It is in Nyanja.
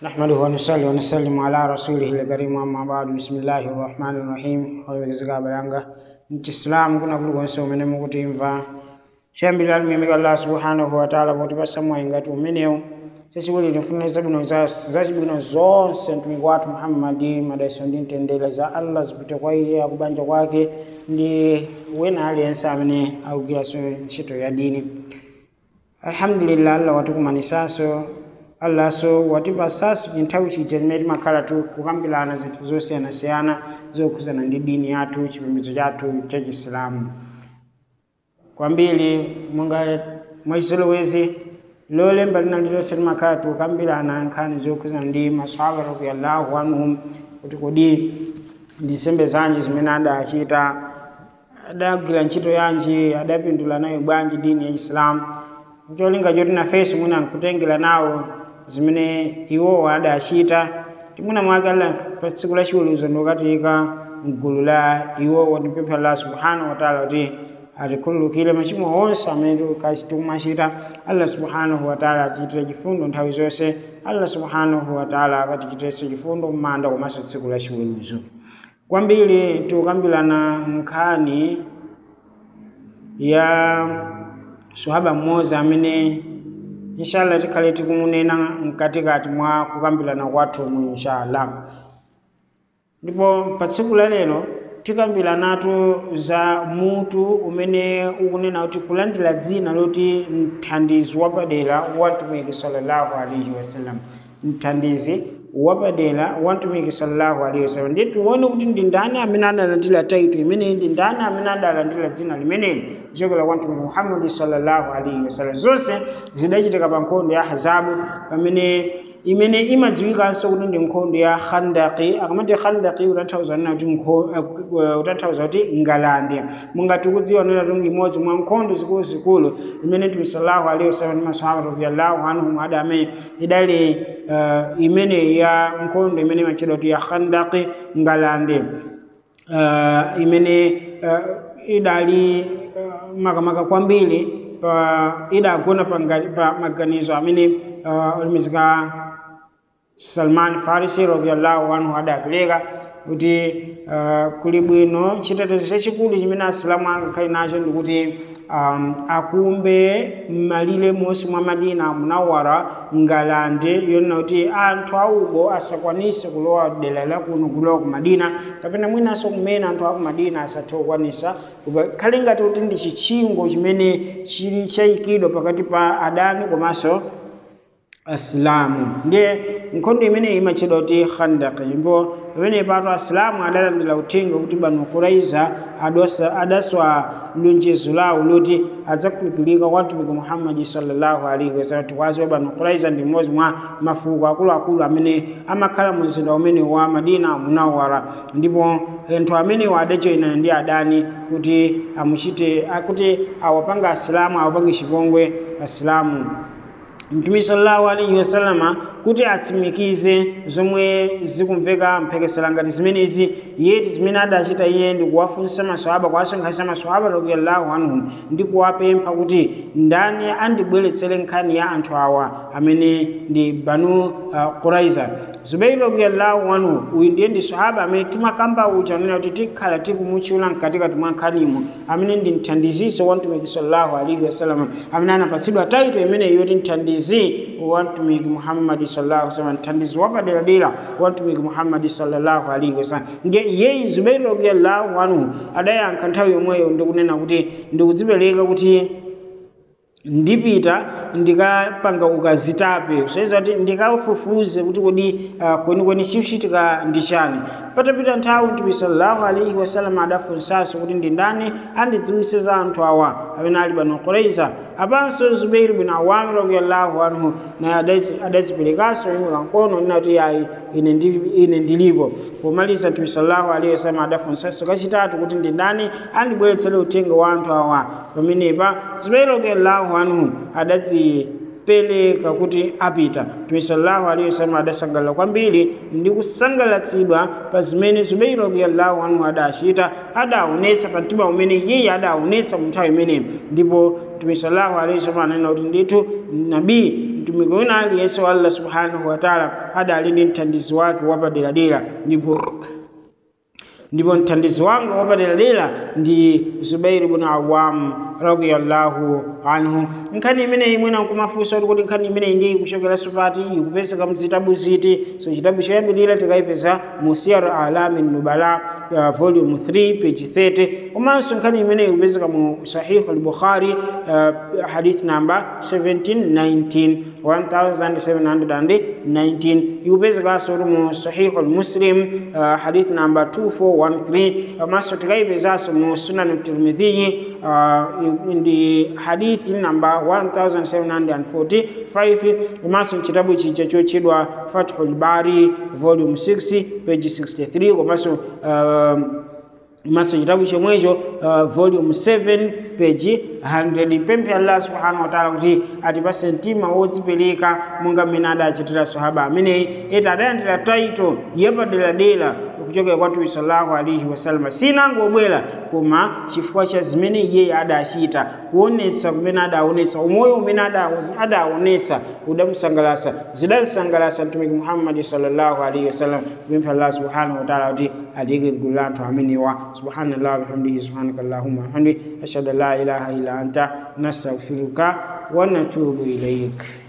نحمده ونصلي ونسلم على رسوله الكريم أما بعد بسم الله الرحمن الرحيم olwegezeka balanga mchisilamu kuna kuli konse umene mukutimva chiyambirira limuyamika allah subhanahu wataala potipasa mwayi ngati umenewu chachiwiri tifune zabwino zacibwino zonse mtumiki wathu muhammadi madaiso ndi mtendere za allah zipite kwa iye akubanja kwake ndi wena aliyense amene akugwiranso ntchito ya dini alhamdulillah allah watikumanisanso allaso watipasaso chinthawi chija chimene timakhala kukambirana zinthu zosiyanasiyana zokhuzana ndi dini yathu chipembedzo chathu cha chisilamu kwambiri monga mwachizolowezi lolemba lina lilonse timakhala tikukambirana nkhani zokhuzana ndi masahaba radiyallahu anhum kuti kodi ndi nsembe zanji zimene adachita adagwira ntchito yanji adapindula nayo bwanji dini ya chisilamu cholinga choti nafenso mwina nkutengera nawo zimene iwowo adachita timwina mwake alla pa tsiku la chiweruzo ndikatika mgulu la iwowo tipempha allah subhanahu wataala kuti atikhululukire machimo onse amene tikumachita allah subhanahu wataala atichitire chifundo nthawi zonse allah subhanahu wataala akatichitirenso chifundo m'manda komanso tsiku la chiweruzo kwambiri tikukambirana nkhani ya swahaba mmodzi amene inshallah tikhale tikumunena mkatikati mwa kukambirana kwathumu inshallah ndipo pa tsiku la lero tikambiranatu za mutu umene ukunena kuti kulandira dzina loti mthandizi wapadera wa mtumiki sallallahu alaihi wasallam mthandizi wapadera wa mtumiki sallallahu alaihi wasallam ndiye tione kuti ndi ndani amene adalandira taito imeneyi ndi ndani amene adalandira dzina limeneli kuchokera kwa mtumiki muhammadi sallallahu alaihi wasallam zonse zidachitika pa nkhondo ya hazabu pamene imene imadziwikanso kuti ndi nkhondo ya khandaki akamati khandaki utanthauza nena kuti utanthauza kuti ngalande mungati kudziwa nena kuti limodzi mwa nkhondo zikuluzikulu imene mtume sallallahu alaihi wasallam ndi masahaba radiyallahu anhum ada amene idali uh, imene ya nkhondo imene imachedwa kuti ya khandaki ngalande uh, imene uh, idali uh, makamaka kwambiri uh, idagona pa, pa maganizo amene uh, olimizika salman farisi radiallahu anhu adapereka kuti uh, kuli bwino chitetezo chachikulu chimene asilamu angakhale nacho ndikuti um, akumbe m'malire monse mwa madina munawara ngalande yonena kuti anthu auko asakwanise kulowa dera lakuno kulowa ku madina kapena mwinanso kumene anthu aku madina asathe kukwanisa khale ngati kuti ndi chitchingo chimene chili chayikidwa pakati pa adani komanso asilamu ndiye nkhondo imene imachedwa kuti khandaki ndipo pamene pato asilamu adalandira uthenga kuti banu kuraiza adaswa lonjezo lawo loti adzakhulupirika kwa mtumiki muhammadi sallallahu alaihi wasallam tikwaziwa banu kuraiza ndi mmodzi mwa mafuko akuluakulu amene amakhala mu mzinda umene wa madina munawara ndipo anthu amenewo adajoyinana ndi adani kuti amuchite kuti awapanga asilamu awapange chipongwe asilamu mtume sallallahu alaihi wasallama kuti atsimikize zomwe zikumveka mphekesera ngati zimenezi yeti zimene adachita iye ndi kuwafunsa maswahaba kuwasonkhanitsa maswahaba radiyallahu anhum ndi kuwapempha kuti ndani andibweretsere nkhani ya anthu awa amene ndi banu uh, quraiza zubairi radiyallahu anhu uyu ndiye ndi swahaba amene timakamba uja nena kuti tikhala tikumutchula mkatikati mwa nkhanimu amene ndi mthandiziso wa mtumiki sallallahu alaihi wasallam amene anapatsidwa taito imeneyi yoti mthandizi wa mtumiki muhammadi sallallahu alaihi wasallam mthandizi wapaderadera wa mtumiki muhammadi sallallahu alaihi wasallam nge iyeyi zubairi radiyallahu anhu adayankha nthawi yomweyo ndikunena kuti ndikudzipereka kuti ndipita ndikapanga ukazitape kusaiza kuti ndikafufuze kuti kodi uh, kwenikweni chikuchitika ndi chani patapita nthawi mtume sallallahu alaihi wasallam adafunsanso kuti ndi ndani andidziwise za anthu awa amene ali banu quraiza apanso zubairi bin awam radiallahu anhu naye adadziperekanso imwe kankono inati ayi ine, ndi, ine ndilipo pomaliza mtume sallallahu alaihi wasallam adafunsanso kachitatu kuti ndi ndani andibweretsere uthenga wa anthu awa pamenepa zubairi radiallahu anhu adadzi peleka kuti apita mtume sallallahu alaihi wasallam adasangalala kwambiri ndi kusangalatsidwa pa zimene zubeiri radiyallahu anhu adachita adaonesa pa mtima umene iye adaonesa mu nthawi imeneyi ndipo mtume sallallahu alaihi wasallam ananena kuti ndithu nabii mtumiki wina aliyense wa allah subhanahu wataala adali ndi mthandizi wake wapaderadera ndipo ndipo mthandizi wanga wapaderadera ndi zubairi bnu awam radiyallahu anhu nkhani imeneyi mwina nkumafunsa kuti kuti nkhani imeneyi ndi ikuchokeranso pati ikupezeka mzitabu ziti so chitabu choyambirira tikayipeza mu siyar alami nubala uh, volume 3 page 30 komanso nkhani imeneyi ikupezeka mu sahihu al-bukhari uh, hadith number 1719 1719 ikupezekanso kuti mu sahihu al-muslim uh, hadith number 2413 komanso tikayipezanso mu sunan tirmidhiyi uh, ndi hadithi namba 1745 komanso chitabu chija chotchedwa fathul bari volume 6 page 63 komanso uh, maso chitabu chomwecho uh, volume 7 page 100 pemphe allah subhanahu wataala kuti atipase mtima wodzipereka monga mmene adachitira sahaba ameneyi eti adayandira taito yapaderadera kuchokera kwa mtume sallallahu alaihi wasallam sinangobwera koma chifukwa cha zimene iye adachita kuonetsa kumene adaonetsa umoyo umene adaonetsa udamusangalasa zidamsangalasa mtumiki muhammadi sallallahu alaihi wasallam kupempha allah subhanahu wataala kuti atiyike gulu la anthu amenewa subhanallah bihamdihi subhanaka allahumma wabihamdik ashhadu an la ilaha illa anta nastaghfiruka wa natubu ilaik